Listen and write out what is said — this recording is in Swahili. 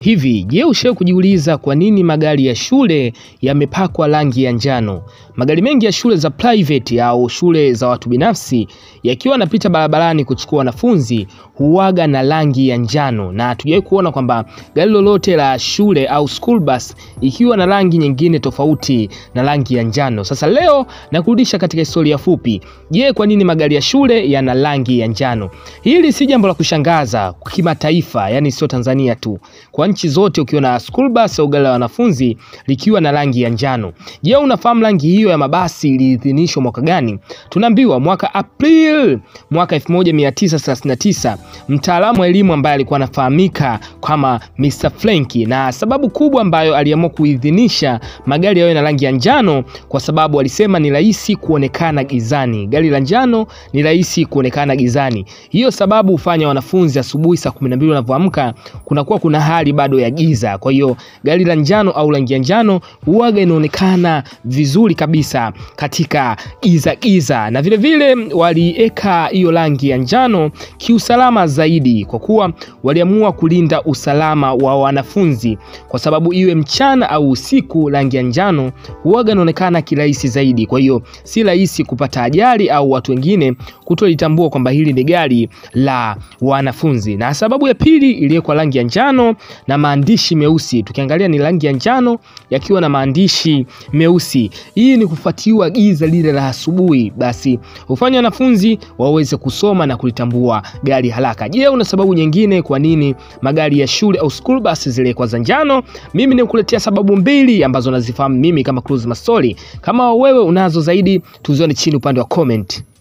Hivi, je, ushawahi kujiuliza kwa nini magari ya shule yamepakwa rangi ya njano? Magari mengi ya shule za private au shule za watu binafsi yakiwa yanapita barabarani kuchukua wanafunzi huwaga na rangi ya njano, na hatujawahi kuona kwamba gari lolote la shule au school bus ikiwa na rangi nyingine tofauti na rangi ya njano. Sasa leo nakurudisha katika historia fupi. Je, kwa nini magari ya shule yana rangi ya njano? Hili si jambo la kushangaza kimataifa, yani sio Tanzania tu, kwa nchi zote ukiona school bus au gari la wanafunzi likiwa na rangi ya njano. Je, unafahamu rangi hiyo ya mabasi iliidhinishwa mwaka gani? Tunaambiwa mwaka April mwaka 1939 mtaalamu wa elimu ambaye alikuwa anafahamika kama Mr. Frenki, na sababu kubwa ambayo aliamua kuidhinisha magari yawe na rangi ya njano kwa sababu alisema ni rahisi kuonekana gizani. Gari la njano ni rahisi kuonekana gizani. Hiyo sababu hufanya wanafunzi asubuhi saa 12 wanavyoamka kunakuwa kuna hali bado ya giza. Kwa hiyo gari la njano au rangi ya njano huwaga inaonekana vizuri kabisa katika giza giza, na vile vile walieka hiyo rangi ya njano kiusalama zaidi, kwa kuwa waliamua kulinda usalama wa wanafunzi, kwa sababu iwe mchana au usiku, rangi ya njano huwaga inaonekana kirahisi zaidi. Kwa hiyo si rahisi kupata ajali au watu wengine kutolitambua kwamba hili ni gari la wanafunzi. Na sababu ya pili iliyowekwa rangi ya njano na maandishi meusi, tukiangalia ni rangi ya njano yakiwa na maandishi meusi. Hii ni kufuatiwa giza lile la asubuhi, basi hufanya wanafunzi waweze kusoma na kulitambua gari haraka. Je, una sababu nyingine kwa nini magari ya shule au school bus ziliwekwa za njano? Mimi nikuletea sababu mbili ambazo nazifahamu mimi kama Cruise Mastori. Kama wewe unazo zaidi, tuzione chini upande wa comment.